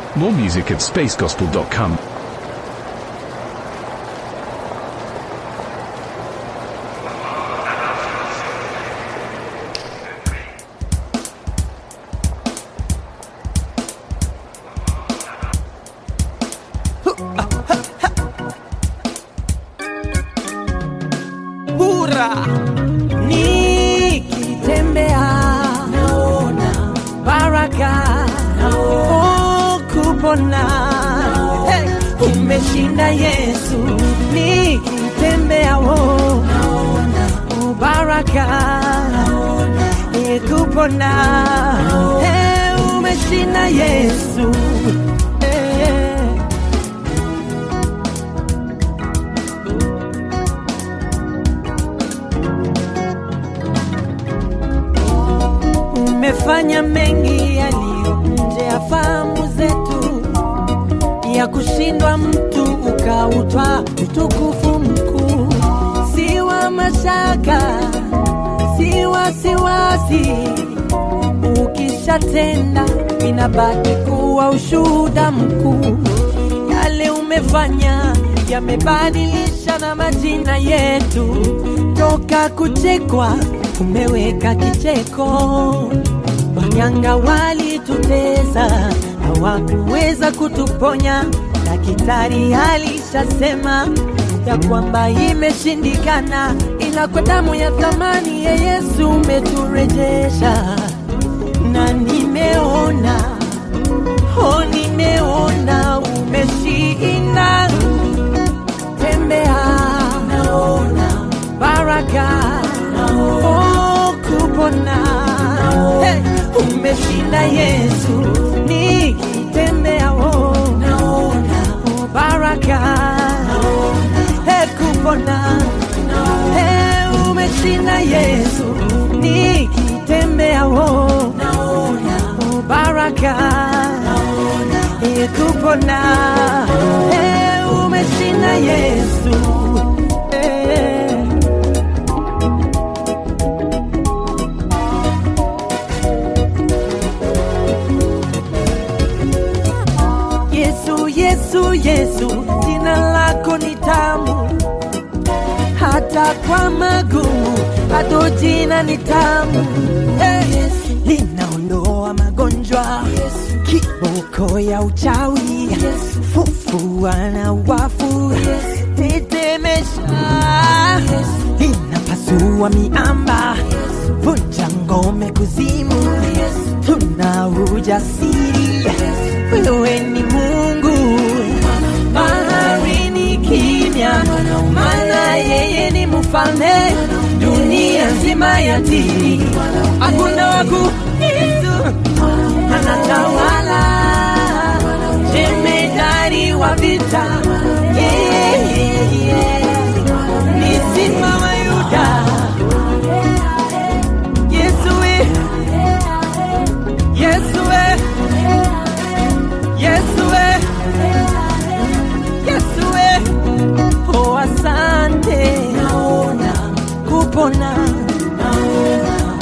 More music at spacegospel.com. Hura nikitembea naona baraka oh, kupona hey, umeshinda Yesu nikitembea oh, naona oh, baraka eh, kupona hey, umeshinda Yesu eh. umefanya mengi yaliyo nje ya fahamu zetu, ya kushindwa mtu ukautwa utukufu mkuu, si wa mashaka, si wasiwasi. Ukishatenda inabaki kuwa ushuhuda mkuu, yale umefanya yamebadilisha na majina yetu, toka kuchekwa umeweka kicheko. Waganga walitutesa, hawakuweza kutuponya. Daktari alishasema ya kwamba imeshindikana, ila kwa damu ya thamani ya Yesu umeturejesha, na nimeona oh, nimeona umeshinda. Tembea, naona baraka oh, kupona hey, umeshinda Yesu nikitembea oh, naona oh, baraka hey, kupona hey, umeshinda Yesu nikitembea oh, naona oh, baraka hey, kupona hey, umeshinda Yesu hey. Yesu, Yesu, Yesu, jina lako ni tamu, hata kwa magumu bado jina ni tamu. Hey, linaondoa magonjwa, kiboko ya uchawi, fufua na wafu, tetemesha, linapasua miamba, vunja ngome kuzimu, tuna ujasiri wewe ni Mungu, baharini kimya, maana yeye ni mfalme, dunia nzima yatii, hakuna waku Yesu anatawala, jemedari wa vita, yeah, yeah, yeah. ni simba wa Yuda, Yesu we, Yesu we. Yesu we, Yesu we, oh asante, naona kupona, naona,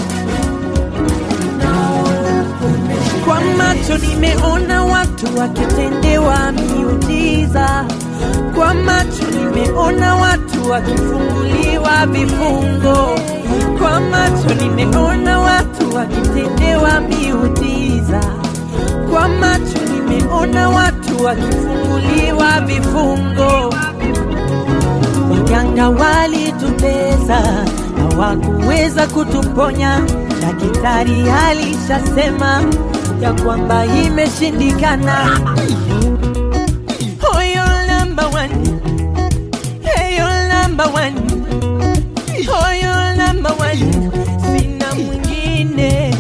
naona kwa macho nimeona watu wakitendewa miujiza, kwa macho nimeona watu wakifunguliwa vifungo, kwa macho nimeona watu wakitendewa miujiza, kwa macho nimeona watu wakifunguliwa vifungo. Waganga walitutesa, hawakuweza kutuponya. Daktari alishasema ya kwamba imeshindikana. Oh, you're number one. Hey, you're number one. Oh, you're number one. Sina mwingine.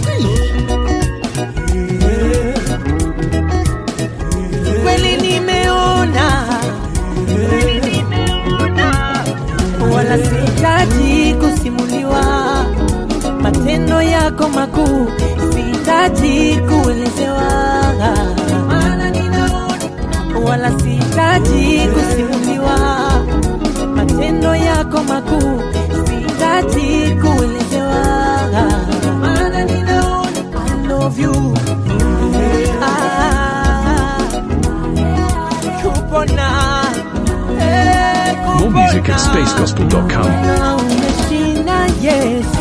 Kweli nimeona, kweli nimeona, wala sihitaji kusimuliwa matendo yako makuu, sihitaji kuelezewa, maana ninaona, wala sihitaji kusimuliwa matendo yako makuu, sihitaji kuelezewa, maana ninaona I love you. Ah, music at spacegospel.com. Na umeshinda Yesu